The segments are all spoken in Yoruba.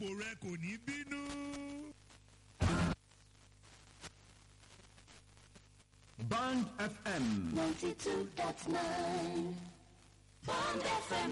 rẹ kò ní bínú. Band FM. 92.9 Bond FM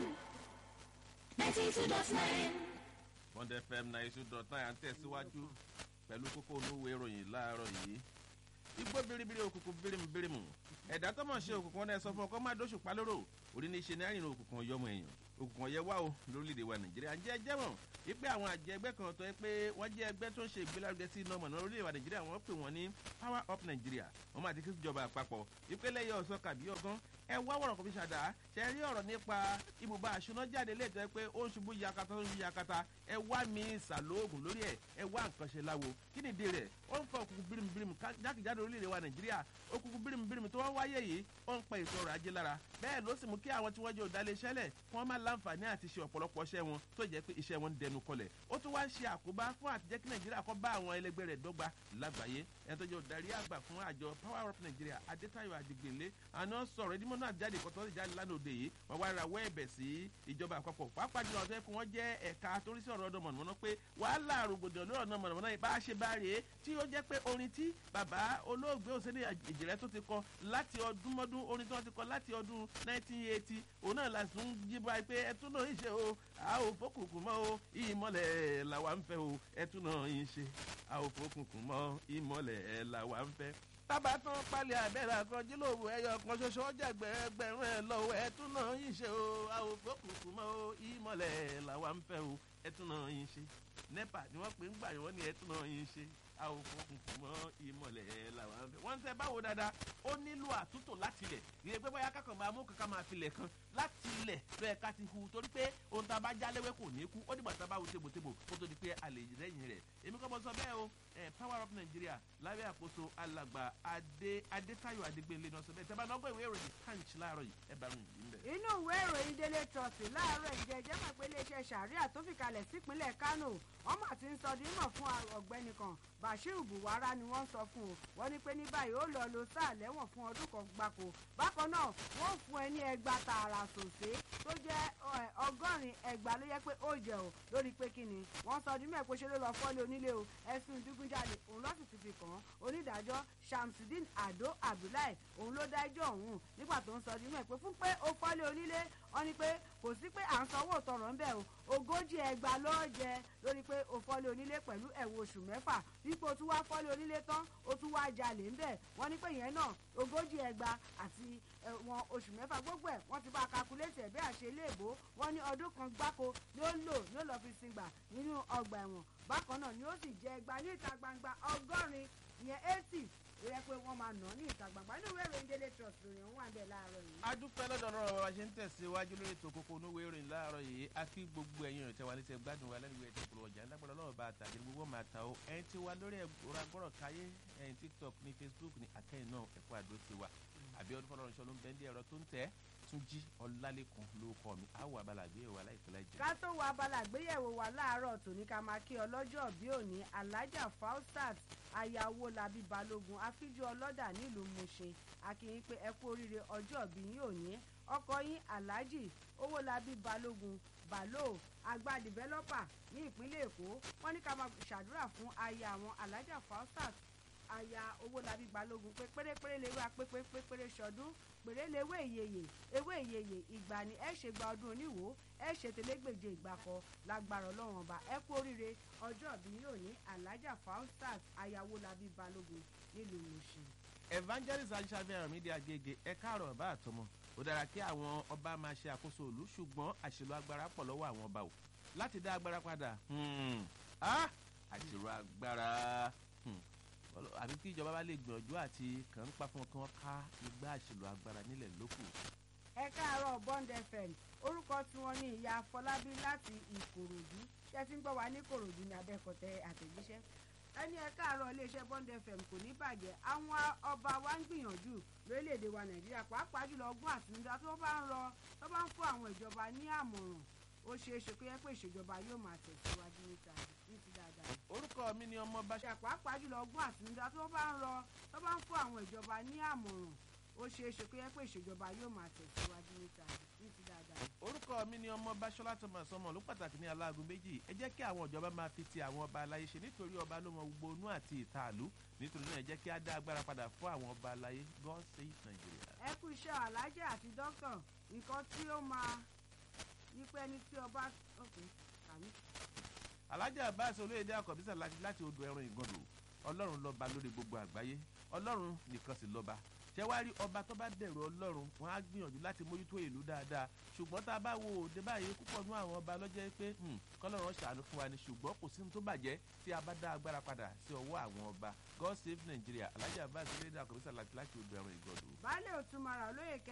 92.9 bond fm ninety two dot nine à ń tẹ̀síwájú pẹ̀lú kókó olówó ìròyìn láàárọ̀ yìí igbó biribiri òkùnkùn birimu birimu ẹ̀dá tó mọ̀ ṣe òkùnkùn ọ̀nà ẹ̀sọ́ fún ọkọ máa dóṣù pa lóró orí ní í ṣe ní àrìnrìn òkùnkùn ọ̀yọ́mọ èèyàn òkùnkùn ọ̀yẹ́ wá o lórílẹ̀‐èdè wa nàìjíríà ń jẹ́ ẹjẹ́ mọ̀ wípé àwọn àjẹ ẹgbẹ́ kan tó yẹ pé wọ́n jẹ́ ẹgbẹ́ tó ń ṣe ìgbélárugẹ sí iná mọ̀nà orílẹ̀‐èdè wa nàìjíríà wọ́n pè wọ́n ní power up nàìjíríà wọ́n máa ti kí ìjọba àpapọ̀ wípé lẹ́yìn ọ̀sán kàbí ọgán ẹ wá wọ̀rọ̀ kò fi ṣàdá ṣe rí ọ̀rọ̀ nípa ibùba àṣùná jáde léètọ́ pé ó ń ṣubú yakata ó ń ṣubú yakata ẹ wá mi ìsàlóògùn lórí ẹ ẹ wá nǹkan ṣe láwo kí ni ìdí rẹ̀ ó ń fa òkùnkùn bírímù jákèjádò orílẹ̀-èdè wa nàìjíríà òkùnkùn bírímù bírímù tó wọ́n wáyé yìí ó ń pa ètò ọrọ̀ ajé lára bẹ́ẹ̀ ló sì mú kí àwọn tí wọ́n jẹ́ òdàlẹ̀ iṣẹ́lẹ̀ kí wọ́n má láǹfààní àti ṣe ọ̀pọ̀lọpọ̀ iṣẹ́ wọn tó jẹ́ pé iṣẹ́ wọn ń dẹnu kọlẹ̀ ó tún wá ń ṣe àkóbá fún àtijẹ́ kí nàìjíríà kọ́ bá àwọn ẹlẹgbẹ́ rẹ̀ dọ́gba lágbàáyé ẹni tó jẹ́ òdarí àgbà fún àjọ power up nàìjíríà adétayọ àdìgbèlé àná sọ̀rọ̀ ẹdínmọ́ náà jáde kọ́tọ́ jáde lánàá òde yìí wọ́n wá rawọ́ ẹ̀bẹ̀ sí ìjọba àpapọ̀ pàápàá jùlọ ọ̀tọ́ ẹ̀kún wọn jẹ́ ẹ̀ka torí sí ọ̀rọ̀ ọ̀dọ̀ mọ̀nàmọ́ná pé wàhálà rògbòdìyàn lórí ọ̀nà mọ̀nàmọ́ná yìí bá a ṣe bá rèé tí ó jẹ́ pé orin tí bàbá olóògbé òsèlè ìjìrẹ́ tó ti kọ láti ọdún mọ́dún orin tí wọ́n ti kọ láti ọdún 1980 òun náà la sùn jíba pé ẹtún náà ń ṣe o a ò fọkùnkùn mọ́ o ìmọ̀lẹ̀ làwa ń fẹ́ o ẹtún náà ń ṣe a ò fọkùnkùn mọ́ ìmọ̀lẹ̀ làwa ń fẹ́ tábà tán palẹ̀ àbẹ̀rẹ̀ àkànjílòwò ẹyọ kan ṣoṣo ọjà gbẹ̀rẹ̀gbẹ̀rún ẹ̀ lọ́wọ́ ẹ̀tún náà yìí ṣe o àwòfó kùkù mọ́ o ìmọ̀lẹ̀ làwa ń fẹ́ o ẹ̀tún náà yìí ṣe nepa ni wọ́n pè ń gbà wọ́n ní ẹ̀tún náà yìí ṣe àwòfó kùkù mọ́ ìmọ̀lẹ̀ làwa ń fẹ́. wọ́n ń tẹ́ báwo dáadáa ó nílò àtúntò láti ilẹ̀ ìyẹn pé bóyá kákan máa mú kankan máa filẹ̀ kan láti ilẹ̀ lọ́yẹ̀ ká ti hu torí pé ohun tá a bá já léwé kò ní kú ó dìgbà tá a bá hu tébòtébò kó tó di pé a lè rẹ́yìn rẹ̀ èmi kọ́ mọ sọ bẹ́ẹ̀ o power up nigeria lábẹ́ àkóso alàgbà adé adétayọ̀ adégbélé náà sọ bẹ́ẹ̀ tẹ́bá náà gbọ́ ìwé ìròyìn punch láàárọ̀ yìí ẹ bá rìn yìí ń bẹ̀. inú ìwé ìròyìn délé trust láàárọ̀ ìjẹ́jẹ́ mọ̀ pé iléeṣẹ́ sàríà tó fi kalẹ̀ sípínlẹ̀ kánò wọ́n mà ti ń sọ dímọ̀ fún ọ̀gbẹ́ni kan bashir buwara ni wọ́n sọ fún o wọ́n ní pé ní báyìí ó lọ lo sáà lẹ́wọ̀n fún ọdún kan gbáko bákan náà wọ́n fún ẹ ní ẹgbà tààrà sòsé tó jẹ́ ọgọ́rin ẹgbà ló yẹ pé ó jẹ o lórí pé kí ni wọ́n sọ dímọ̀ pé ṣe ló lọ fọ́lé onílé o ẹ̀sùn ìdígunjalè òun lọ́sì ti fi kàn án onídàájọ́ shamsudeen ado abdullahi òun ló dájọ́ òun nígbà tó ń sọ dímọ̀ pé fún pé ó fọ́lé onílé wọ́n ní pé kò sí pé à ń sanwó tọrọ ńbẹ o ogójì ẹgbà lọ́ọ́ jẹ lórí pé o fọ́lé onílé pẹ̀lú ẹ̀wọ̀n oṣù mẹ́fà dípò tún wá fọ́lé onílé tán ó tún wá jalè ńbẹ wọ́n ní pé ìyẹn náà ogójì ẹgbà àti ẹ̀wọ̀n oṣù mẹ́fà gbogbo ẹ̀ wọ́n ti bá a kakulétì ẹ̀ bí àṣẹ iléèbó wọ́n ní ọdún kan gbáko ni ó lò ni ó lọ́ọ́ fi sin gbà nínú ọgbà ẹ̀wọ̀n bákan náà ni ó sì jẹ ẹgbà ní ìta gbangba ọgọ́rin ìyẹn eighty ó yẹ pé wọ́n máa nà ní ìta gbangba inú ìwé ìròyìn délé trust lórí ọ̀hún àbẹ̀ láàárọ̀ yìí. a dúpẹ́ lọ́dọ̀ ọ̀rọ̀ wa ṣe ń tẹ̀síwájú lórí ètò kókó onúwé ìròyìn láàárọ̀ yìí a fi gbogbo ẹ̀yin ìrìn tẹ́wà létí gbádùn wa lẹ́nu ìwé ẹ̀tọ́ ìpolówó ọjà ńlágbọ́dọ̀ lọ́wọ́ bá àtàgé gbogbo máa ta o ẹ̀yin tí wa lórí ẹ̀rọ agbọ́rọ̀ káyé ẹ̀yin tiktok ní facebook ní akẹ́yìn náà ẹ̀kọ́ àdó ti wa àbí ọdún fọlọ́run ṣọ́ ló ń bẹ́ndí ẹ̀rọ tó ń tẹ́ túnjí ọlálẹ́kùn ló kọ́ mi àwọn abala àgbéyẹ̀wò aláìpẹ́ láìjẹ́. ká tó wo abala àgbéyẹ̀wò wa láàárọ̀ tòní ká máa kí ọlọ́jọ́ bí òní alájà faustat ayáwó labi balógun afíjú ọlọ́dà nílùú mushin akínyìn pé ẹ kú oríire ọjọ́ bí yín òní ọkọ yín alhaji owólabí balógun balo àgbà dìvẹ́lọ́pà ní ìpínlẹ̀ èkó wọ́n ní ká máa ṣàdúrà fún aya àwọn alájà faustat aya owólabí balógun pé pérépéré lè wá pépépéré ṣọdún péré lè wé ìyeyè ewé ìyeyè ìgbà ni ẹ ṣe gba ọdún oníwò ẹ ṣe tẹlẹgbèje ìgbàkọ lágbára ọlọ́run ọba ẹ kú oríire ọjọ́ ìbí yóò ní alájà faustat aya owólabí balógun nílùú mushin. evangelist aṣáájú mídíà agége ẹ káàárọ̀ bá àtọmọ ó dára kí àwọn ọba máa ṣe àkóso òlu ṣùgbọ́n àṣìlò agbára pọ̀ lọ́wọ́ àwọn ọba o láti dá agbára padà àṣìlò agbára àbí kí ìjọba bá lè gbìyànjú àti kàn ń pa fún ọkàn ká igbá àṣìlò agbára nílẹ̀ lókù. ẹ káàárọ̀ bond fm orúkọ tí wọ́n ní ìyá afọlábí láti ìkòròdú ṣé tí ń gbọ́ wá ní kòròdú ní abẹ́kọ̀tẹ́ àtẹ̀jíṣẹ́ ẹni ẹ káàárọ̀ iléeṣẹ́ bond fm kò ní bàjẹ́ àwọn ọba wa ń gbìyànjú lórílẹ̀‐èdè wa nàìjíríà pàápàá jùlọ ọgbọ́n àtinúdá tó bá ń rọ tó bá ń fún àwọn ìjọba ní àmọ̀ràn ó ṣeé ṣe kó yẹ pé ìṣèjọba yóò máa tẹ̀síwájú níta ní ti dáadáa. orúkọ mi ni ọmọ bá ṣe pàápàá jùlọ ọgbọ́n àtinúdá tó bá ń rọ tó bá ń fún àwọn ìjọba ní àmọ̀ràn ó ṣeé ṣe kó yẹ pé ìṣèjọba yóò máa tẹ̀síwájú níta ní ní ti dáadáa. orúkọ mi ni ọmọ báṣọlá thomas ọmọ ló pàtàkì ní aláàgọ méjì ẹ jẹ́ kí àwọn ìjọba máa fi ti àwọn ọba aláyé ṣe nítorí ọba ló mọ gbogbo inú àti ìta àlú nítorí náà ẹ jẹ́ kí á dá agbára padà fún àwọn ọba aláyé god save nigeria. ẹ kú iṣẹ́ alájẹ́ àti dókítà nǹkan tí ó máa yípa ẹni tí ọba ok kàmí. alájà abbas olóyèdè àkọ́bísà láti láti odò ẹran ìgànnù ọlọ́run lọ́ba lórí gbogbo àgbáyé ọlọ́run nìkan sì lọ́ba ṣé wàá rí ọba tó bá bẹ̀rù ọlọ́run wọn á gbìyànjú láti mójútó ìlú dáadáa ṣùgbọ́n tá a bá wo òde báyìí púpọ̀ nú àwọn ọba lọ́jọ́ pé kọ́lọ́run ṣàánú fún wa ni ṣùgbọ́n kò sí ní tó bàjẹ́ tí a bá dá agbára padà sí ọwọ́ àwọn ọba god save nigeria alájà abbas olóyèdè àkọ́bísà láti láti odò ẹran ìgànnù. baálé òtún mara olóyè